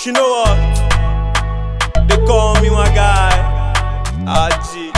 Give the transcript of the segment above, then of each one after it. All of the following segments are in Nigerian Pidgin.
you know what? They call me my guy. RG.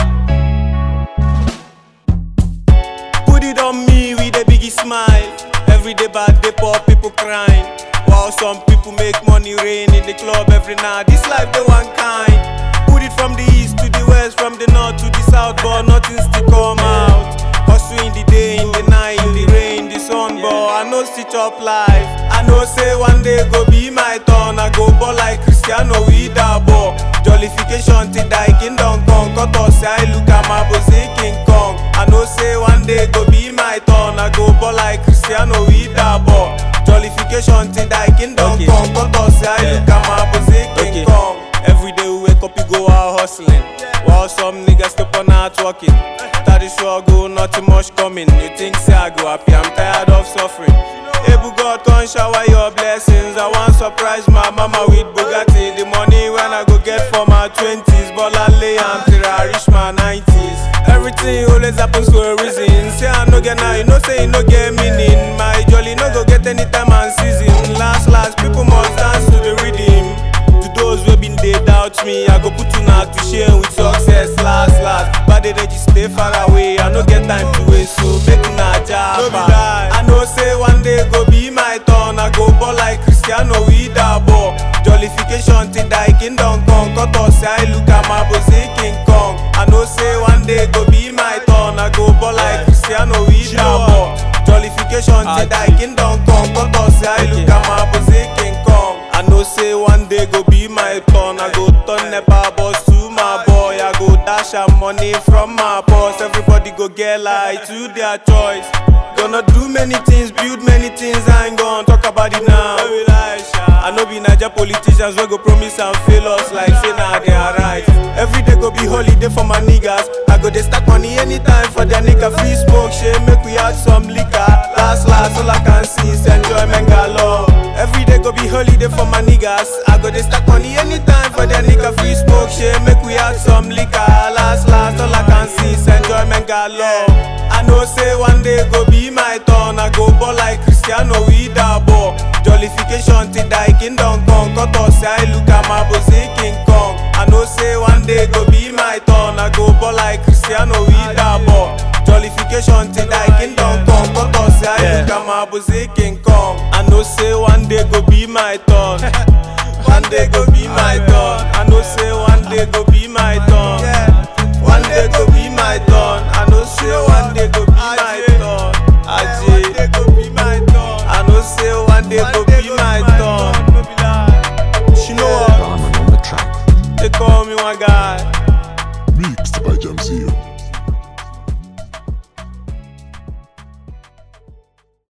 Put it on me with a biggie smile. Every day bad day poor people crying. While some people make money rain in the club every night. This life they one kind. Put it from the east to the west, from the north to the south, but nothing still come out. Hustle in the day, in the night, in the rain, the sun, but I know stitch up life. I know say one day go be my turn. I go ball like Cristiano with a ball. Jollification till die kingdom come. Cut us, I look at my bossy King Kong. I know say one day go be my turn. I go ball like Cristiano with a ball. Jollification till die kingdom Okay. come. Cut us, I Yeah. look at my bossy King Okay. Kong. Every day we wake up, you go out hustling. While some niggas step on out working. Started struggle, nothing much coming. You think say I go happy, I'm tired of suffering. Able God come shower your blessings. I want surprise my mama with Bugatti. The money when I go get for my twenties, but I lay until I reach my nineties. Everything always happens for a reason. Say I no get now, you know say you no get meaning. My jolly no go get anytime and season. Last last, people must dance to the rhythm. To those wey been dey doubt me, I go put una to shame with success last last. But they just stay far away, I no get time to waste, so make una japa. I know say one day go be my turn, I go ball like Cristiano with a ball. Jollification till die kingdom come, cut us I look at my bossy King Kong. I know say one day go be my turn, I go ball like Cristiano with a ball. Jollification till die kingdom come, cut us I look at my bossy King Kong. I know say one day go be my turn. I go turn nepa boss to my boy. I go dash am money from my boss. Everybody go get light to their choice. Gonna do many things, build many things. I ain't gonna talk about it now. I know be Naija politicians wey go promise and fail us like say na they are right. Every day go be holiday for my niggas. I go dey stack money anytime for their nigga free smoke. Shey make we add some liquor. Last last all I can see is enjoyment galore. Every day go be holiday for my niggas. I go dey stack money anytime for their nigga free smoke. Shey make we add some liquor. Last last all I can see is enjoyment galore. I know say one day go be my turn. I go ball like Cristiano with a ball. Jollification till die kingdom come. Cut us I look at my bossy King Kong. I know say one day go be my turn. I go ball like Cristiano with a ball. Jollification till die kingdom come. Cut us I Yeah. look at my bossy King Kong. I know say one day go be my turn. One day go be my turn. I know say one day go be my turn.